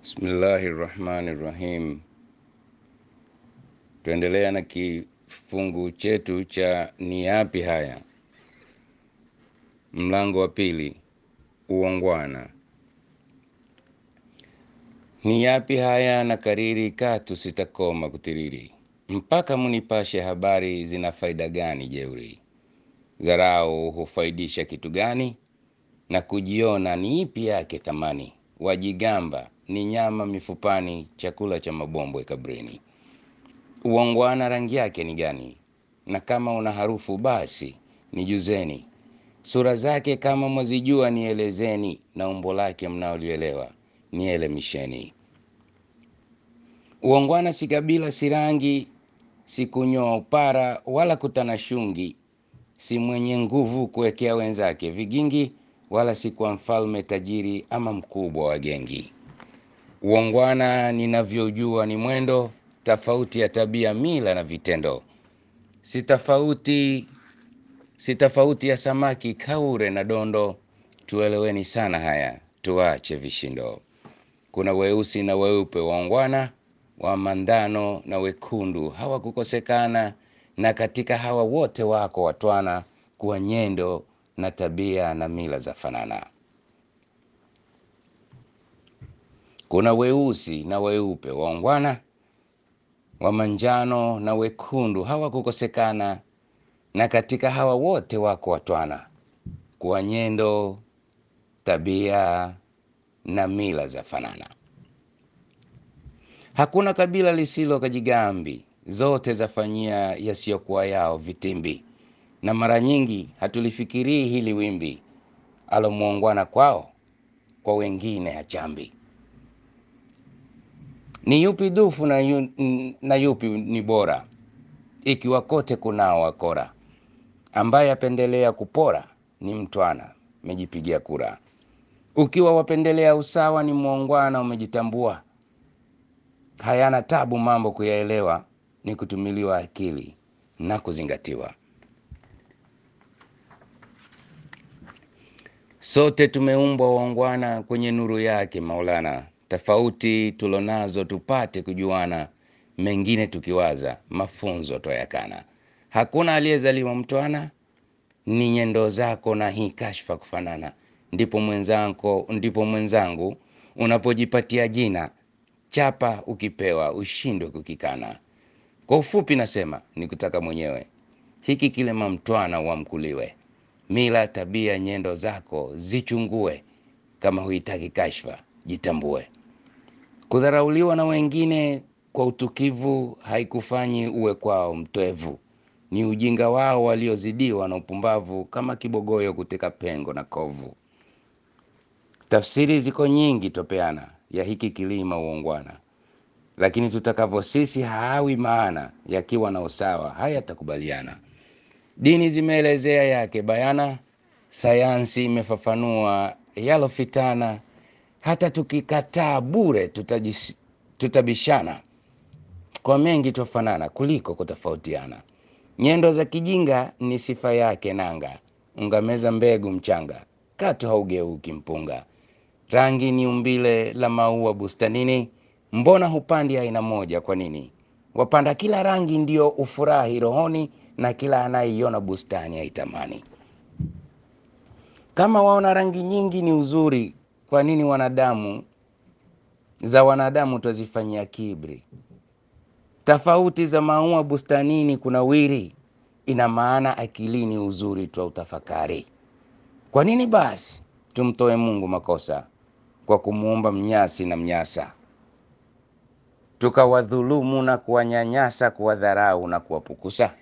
Bismillahi rahmani rahim. Tuendelea na kifungu chetu cha ni yapi haya, mlango wa pili, uongwana. Ni yapi haya na kariri, katu sitakoma kutiriri, mpaka munipashe habari, zina faida gani jeuri? Dharau hufaidisha kitu gani? Na kujiona ni ipi yake thamani? Wajigamba ni nyama mifupani, chakula cha mabombwe kabrini. Uongwana rangi yake ni gani? Na kama una harufu basi nijuzeni. Sura zake kama mwazijua nielezeni, na umbo lake mnaolielewa nielemisheni. Uongwana si kabila, si rangi, si kunyoa upara wala kutana shungi, si mwenye nguvu kuwekea wenzake vigingi, wala si kwa mfalme tajiri ama mkubwa wa gengi. Uongwana ninavyojua ni mwendo tofauti ya tabia, mila na vitendo, si tofauti si tofauti ya samaki kaure na dondo. Tueleweni sana haya, tuache vishindo. Kuna weusi na weupe waongwana, wa mandano na wekundu hawakukosekana, na katika hawa wote wako watwana, kuwa nyendo na tabia na mila za fanana. Kuna weusi na weupe waongwana, wa manjano na wekundu hawakukosekana, na katika hawa wote wako watwana, kuwa nyendo tabia na mila za fanana. Hakuna kabila lisilo kajigambi, zote zafanyia yasiyokuwa yao vitimbi, na mara nyingi hatulifikirii hili wimbi, alomwongwana kwao kwa wengine hachambi. Ni yupi dufu na, yu, na yupi ni bora, ikiwa kote kunao wakora, ambaye apendelea kupora ni mtwana, mejipigia kura. Ukiwa wapendelea usawa ni mwongwana, umejitambua. Hayana tabu mambo kuyaelewa, ni kutumiliwa akili na kuzingatiwa. Sote tumeumbwa waongwana kwenye nuru yake Maulana, tofauti tulonazo tupate kujuana, mengine tukiwaza mafunzo toyakana. Hakuna aliyezaliwa mtwana, ni nyendo zako na hii kashfa kufanana. Ndipo mwenzangu, ndipo mwenzangu unapojipatia jina chapa, ukipewa ushindwe kukikana. Kwa ufupi nasema ni kutaka mwenyewe hiki kile mamtwana wamkuliwe, mila tabia nyendo zako zichungue, kama huitaki kashfa jitambue. Kudharauliwa na wengine kwa utukivu haikufanyi uwe kwao mtwevu, ni ujinga wao waliozidiwa na upumbavu, kama kibogoyo kuteka pengo na kovu. Tafsiri ziko nyingi topeana ya hiki kilima uongwana, lakini tutakavyo sisi haawi maana, yakiwa na usawa hayatakubaliana. Dini zimeelezea yake bayana, sayansi imefafanua yalofitana. Hata tukikataa bure tutajis, tutabishana kwa mengi twafanana kuliko kutofautiana. Nyendo za kijinga ni sifa yake nanga, ungameza mbegu mchanga, katu haugeuki mpunga. Rangi ni umbile la maua bustanini, mbona hupandi aina moja kwa nini? Wapanda kila rangi ndio ufurahi rohoni, na kila anayeiona bustani aitamani. Kama waona rangi nyingi ni uzuri, kwa nini wanadamu za wanadamu twazifanyia kibri? Tofauti za maua bustanini kuna wiri, ina maana akilini uzuri twa utafakari. Kwa nini basi tumtoe Mungu makosa kwa kumuumba mnyasi na mnyasa, tukawadhulumu na kuwanyanyasa, kuwadharau na kuwapukusa?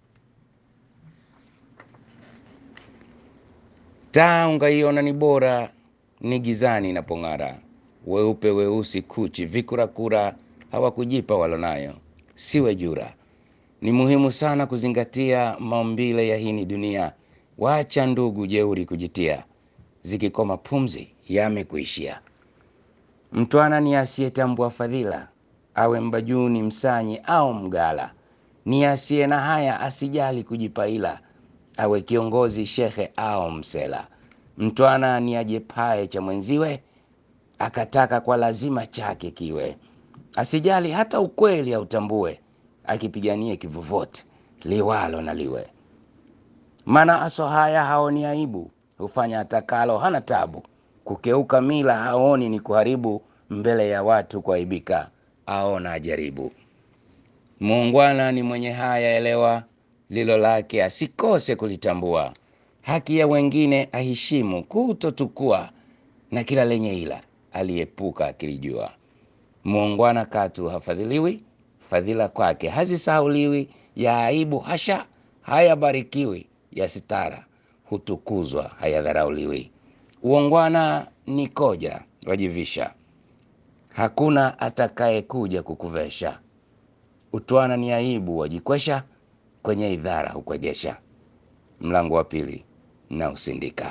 Taa ungaiona ni bora, ni gizani inapong'ara. Weupe weusi kuchi vikurakura, hawakujipa walonayo, siwe jura. Ni muhimu sana kuzingatia maumbile ya hini dunia. Wacha ndugu jeuri kujitia, zikikoma pumzi yamekuishia. Mtwana ni asiyetambua fadhila, awe mbajuni, msanyi au mgala. Ni asiye na haya, asijali kujipaila, awe kiongozi, shekhe au msela. Mtwana ni ajepae cha mwenziwe, akataka kwa lazima chake kiwe, asijali hata ukweli autambue, akipiganie kivovote liwalo na liwe. Maana aso haya haoni aibu, hufanya atakalo, hana tabu. Kukeuka mila haoni ni kuharibu, mbele ya watu kuaibika, aona ajaribu. Muungwana ni mwenye haya, elewa lilo lake, asikose kulitambua. Haki ya wengine aheshimu, kutotukua na kila lenye ila aliepuka akilijua. Muungwana katu hafadhiliwi, fadhila kwake hazisahauliwi. Ya aibu hasha hayabarikiwi, ya sitara hutukuzwa hayadharauliwi. Uongwana ni koja wajivisha, hakuna atakaye kuja kukuvesha. Utwana ni aibu wajikwesha, kwenye idhara hukwegesha. Mlango wa pili na usindika.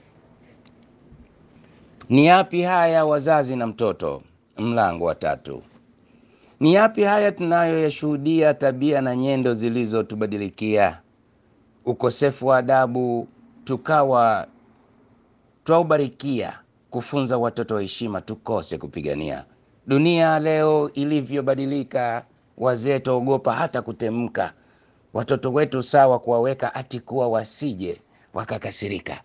Ni yapi haya wazazi na mtoto? Mlango wa tatu. Ni yapi haya tunayoyashuhudia, tabia na nyendo zilizotubadilikia, ukosefu wa adabu tukawa twaubarikia, kufunza watoto heshima tukose kupigania. Dunia leo ilivyobadilika, wazee twaogopa hata kutemka, watoto wetu sawa kuwaweka ati kuwa wasije wakakasirika.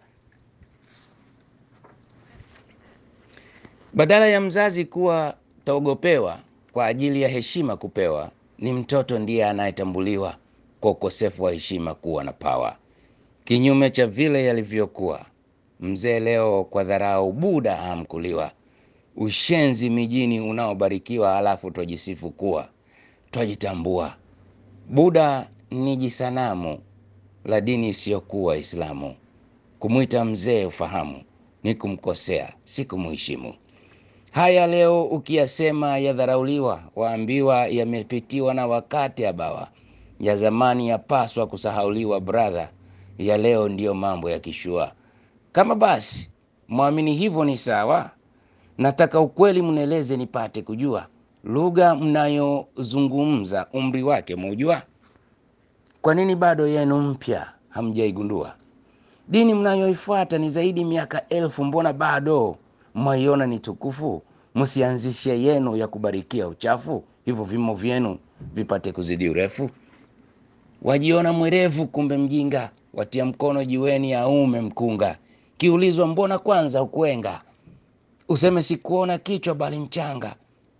Badala ya mzazi kuwa taogopewa kwa ajili ya heshima kupewa, ni mtoto ndiye anayetambuliwa kwa ukosefu wa heshima kuwa na pawa, kinyume cha vile yalivyokuwa. Mzee leo kwa dharau buda hamkuliwa, ushenzi mijini unaobarikiwa, halafu twajisifu kuwa twajitambua. Buda ni jisanamu la dini isiyokuwa Islamu, kumwita mzee ufahamu ni kumkosea, si kumheshimu. Haya leo ukiyasema yadharauliwa, waambiwa yamepitiwa na wakati abawa. Ya zamani yapaswa kusahauliwa, bradha, ya leo ndiyo mambo ya kishua. Kama basi mwamini hivyo ni sawa, nataka ukweli mnieleze nipate kujua. Lugha mnayozungumza umri wake mujua? Kwa nini bado yenu mpya hamjaigundua? Dini mnayoifuata ni zaidi miaka elfu, mbona bado mwaiona ni tukufu? Msianzishe yenu ya kubarikia uchafu, hivyo vimo vyenu vipate kuzidi urefu. Wajiona mwerevu, kumbe mjinga, watia mkono jiweni aume mkunga. Kiulizwa mbona kwanza ukwenga, useme sikuona kichwa bali mchanga.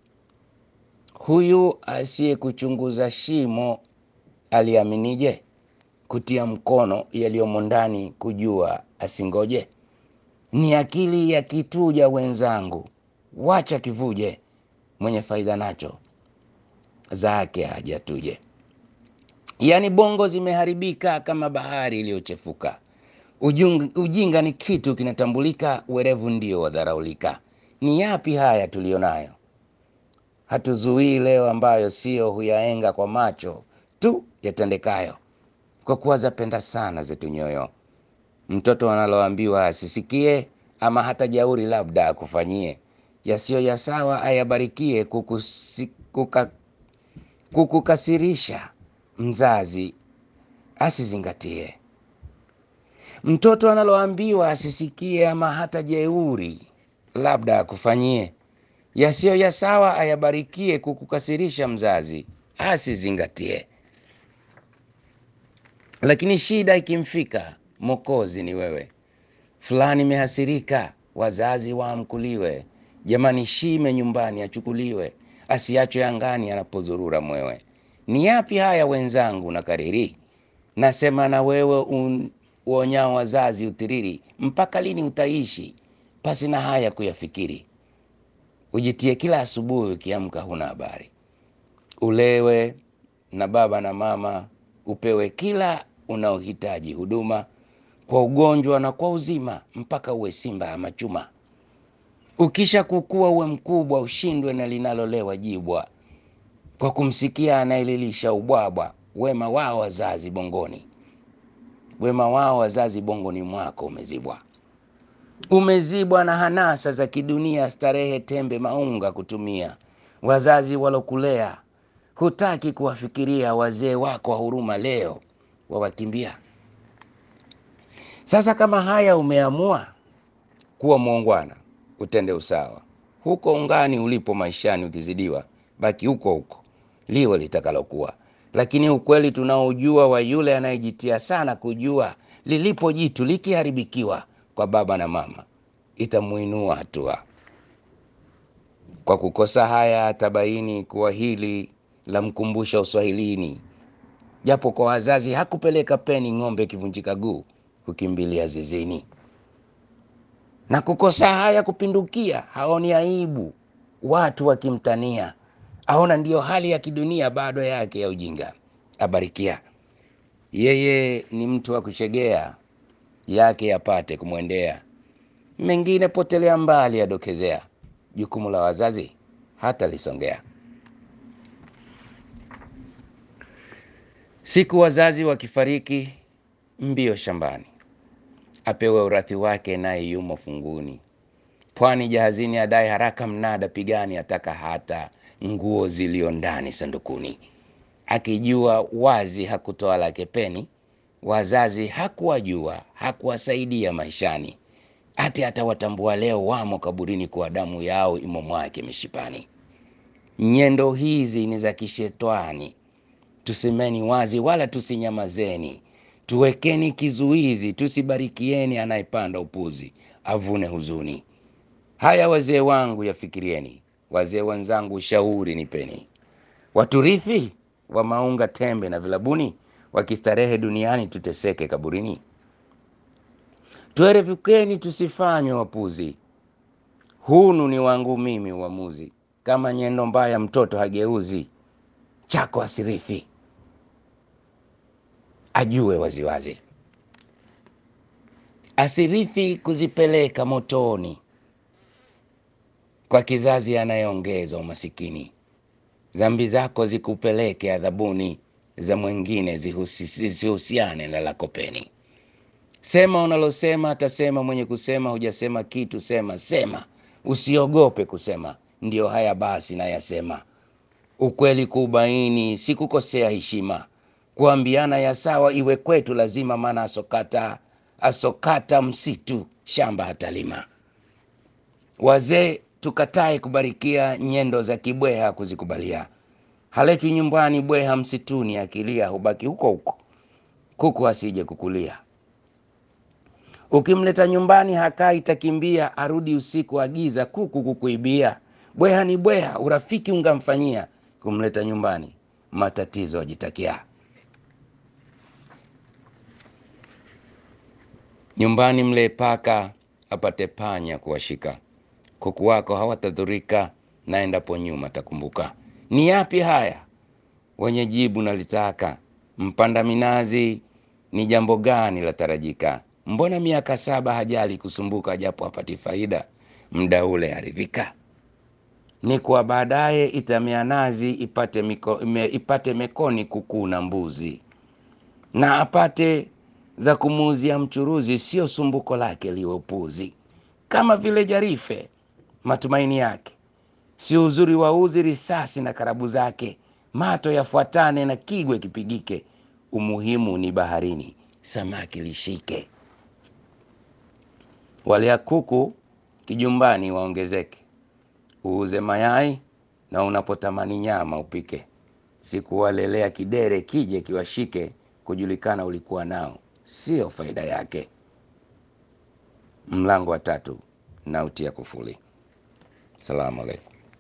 Huyu asiyekuchunguza shimo aliaminije? Kutia mkono yaliyomo ndani, kujua asingoje. Ni akili ya kituja wenzangu, wacha kivuje, mwenye faida nacho zake hajatuje. Yaani bongo zimeharibika kama bahari iliyochefuka. Ujung- Ujinga ni kitu kinatambulika, werevu ndio wadharaulika. Ni yapi haya tuliyonayo? Hatuzuii leo ambayo sio huyaenga kwa macho tu yatendekayo, kwa kuwa zapenda sana zetu nyoyo. Mtoto analoambiwa asisikie, ama hata jauri labda akufanyie, yasiyo ya sawa ayabarikie, kukusi, kuka, kukukasirisha mzazi asizingatie. Mtoto analoambiwa asisikie, ama hata jeuri labda akufanyie, yasiyo ya sawa ayabarikie, kukukasirisha mzazi asizingatie. Lakini shida ikimfika, Mokozi ni wewe. Fulani imehasirika, wazazi waamkuliwe. Jamani, shime nyumbani achukuliwe, asiachwe angani anapozurura mwewe. Ni yapi haya wenzangu na kariri? Nasema na wewe un, uonyao wazazi utiriri. Mpaka lini utaishi pasi na haya kuyafikiri? Ujitie kila asubuhi ukiamka huna habari, ulewe na baba na mama, upewe kila unaohitaji huduma, kwa ugonjwa na kwa uzima, mpaka uwe simba ama chuma. Ukisha kukua uwe mkubwa, ushindwe na linalolewa jibwa, kwa kumsikia anayelilisha ubwabwa. Wema wao wazazi bongoni, wema wao wazazi bongoni mwako umezibwa umezibwa na hanasa za kidunia, starehe, tembe, maunga kutumia. Wazazi walokulea hutaki kuwafikiria, wazee wako wa huruma leo wawakimbia. Sasa kama haya umeamua kuwa muungwana, utende usawa, huko ungani ulipo maishani, ukizidiwa baki huko huko, liwe litakalokuwa. Lakini ukweli tunaojua wa yule anayejitia sana kujua lilipo jitu likiharibikiwa kwa baba na mama, itamuinua hatua. Kwa kukosa haya atabaini kuwa hili la mkumbusha uswahilini, japo kwa wazazi hakupeleka peni, ng'ombe ikivunjika guu kukimbilia zizini. Na kukosa haya kupindukia, haoni aibu watu wakimtania, aona ndiyo hali ya kidunia bado yake ya ujinga. Abarikia yeye ni mtu wa kushegea yake yapate kumwendea, mengine potelea mbali, adokezea jukumu la wazazi hata lisongea. Siku wazazi wakifariki, mbio shambani, apewe urathi wake, naye yumo funguni. Pwani jahazini, adai haraka mnada pigani, ataka hata nguo zilio ndani sandukuni. Akijua wazi hakutoa lake peni, wazazi hakuwajua, hakuwasaidia maishani, ati atawatambua leo wamo kaburini, kwa damu yao imo mwake mishipani. Nyendo hizi ni za kishetwani, tusemeni wazi, wala tusinyamazeni. Tuwekeni kizuizi, tusibarikieni anayepanda upuzi, avune huzuni. Haya wazee wangu yafikirieni, wazee wenzangu ushauri nipeni. Waturithi wa maunga tembe na vilabuni, wakistarehe duniani, tuteseke kaburini. Tuerevukeni, tusifanywe wapuzi, hunu ni wangu mimi uamuzi. Kama nyendo mbaya mtoto hageuzi, chako asirithi, ajue waziwazi. Asirithi kuzipeleka motoni, kwa kizazi anayeongeza umasikini. Dhambi zako zikupeleke adhabuni, za mwengine zihusiane na lako peni. Sema unalosema, atasema mwenye kusema. Hujasema kitu, sema sema, usiogope kusema. Ndiyo haya basi nayasema, ukweli kuubaini, si kukosea heshima. Kuambiana ya sawa iwe kwetu lazima, maana asokata asokata msitu shamba hatalima. Wazee tukatae kubarikia, nyendo za kibweha kuzikubalia. Haletwi nyumbani bweha msituni, akilia hubaki huko huko, kuku asije kukulia. Ukimleta nyumbani hakai, takimbia arudi usiku, agiza kuku kukuibia. Bweha ni bweha, urafiki ungamfanyia, kumleta nyumbani matatizo ajitakia. Nyumbani mle paka apate panya kuwashika, kuku wako hawatadhurika, na endapo nyuma takumbuka. Ni yapi haya wenye jibu nalitaka, mpanda minazi ni jambo gani la tarajika? Mbona miaka saba hajali kusumbuka, japo hapati faida, mda ule aridhika. Ni kwa baadaye itamea nazi, ipate, miko, ime, ipate mekoni kuku na mbuzi, na apate za kumuuzia mchuruzi, sio sumbuko lake liwe upuzi. Kama vile jarife matumaini yake si uzuri wa uzi, risasi na karabu zake, mato yafuatane na kigwe kipigike. Umuhimu ni baharini, samaki lishike. Walea kuku kijumbani waongezeke, uuze mayai na unapotamani nyama upike. Sikuwalelea kidere kije kiwashike, kujulikana ulikuwa nao, sio faida yake. Mlango wa tatu nautia kufuli. Salamu alaikum.